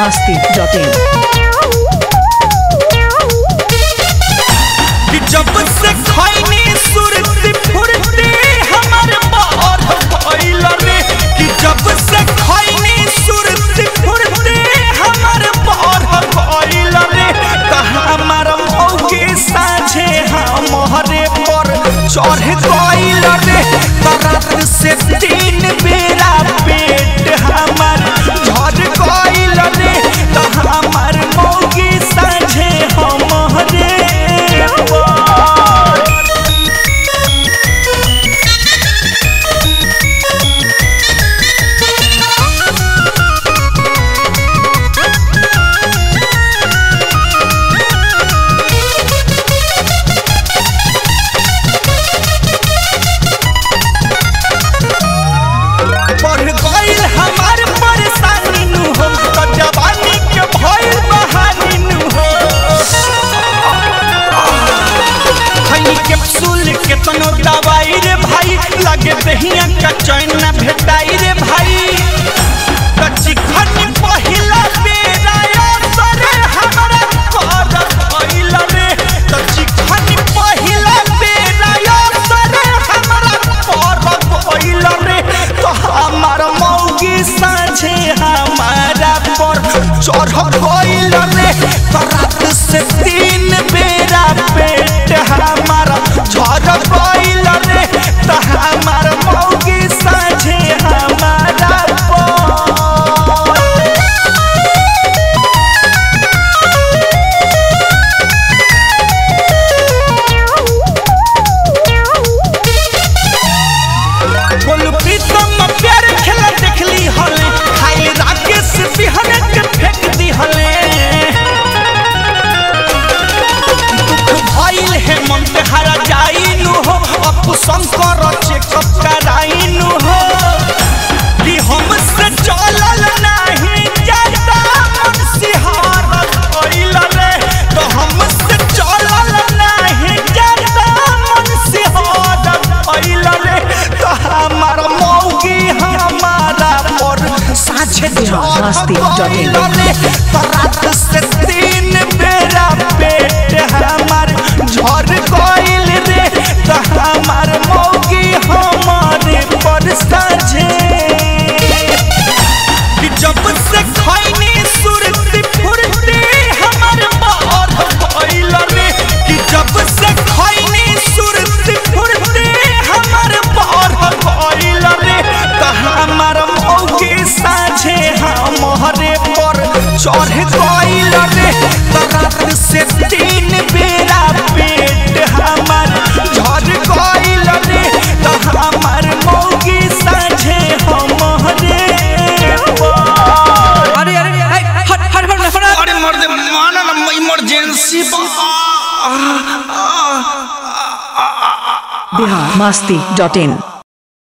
masti.in. कि जब से खैनी सुरती फुरती हमर बाहर भइल रे कि जब से खैनी सुरती फुरती हमर बाहर भइल रे त हमर मौगी साझे हमरे पर चढ़ गइल रे त रात से तीन बेरा पेट हमर झड़ गइल रे त हमर मौगी साझे हमरे पर बढ़ गइल हमार परेशानी नु हो त जवानी के भइल बहानी नु हो खैनी कैप्सूल केतनो दवाई रे भाई लगे दहिया का चैन न भेटाई रे भाई त चिकन पहिला बेरा असर हमरा कर भइल रे त चिकन पहिला बेरा असर हमरा कर भइल रे त हमार मौगी साझे हमारा पर चढ़ गइल रे त रात से तीन बेरा पेट हमारा झड़ गइल रे त हमार मौगी साझे हमारा पर बोलू प्रीतम प्यार खेला देखली हले खाई राकेश बिहन के फेंक दी हले दुख भइल है मन पे हरा जाइनु हो अपु शंकर चेकअप कराइनु हो कि हमसे चलल नहीं जाता मन सिहारत भइल रे तो हमसे चलल नहीं जाता मन सिहारत भइल रे तो हमार मौगी हमारा पर साझे masti.in. तो रात से तीन बेरा पेट हमार झड़ गइल रे तो हमार मौगी हमारे पर साझे कि जब से खैनी सुरती फुरती हमर बाहर भइल रे कि जब से खैनी सुरती फुरती हमर बाहर भइल रे त हमर मौगी साझे हमरे पर चढ़ गइल रे त रात से तीन बेरा पेट हमर झड़ गइल रे त हमर मौगी साझे हमरे पर अरे अरे हाय, हट हट हट हट अरे मर्द माना ना इमरजेंसी Bihar masti.in.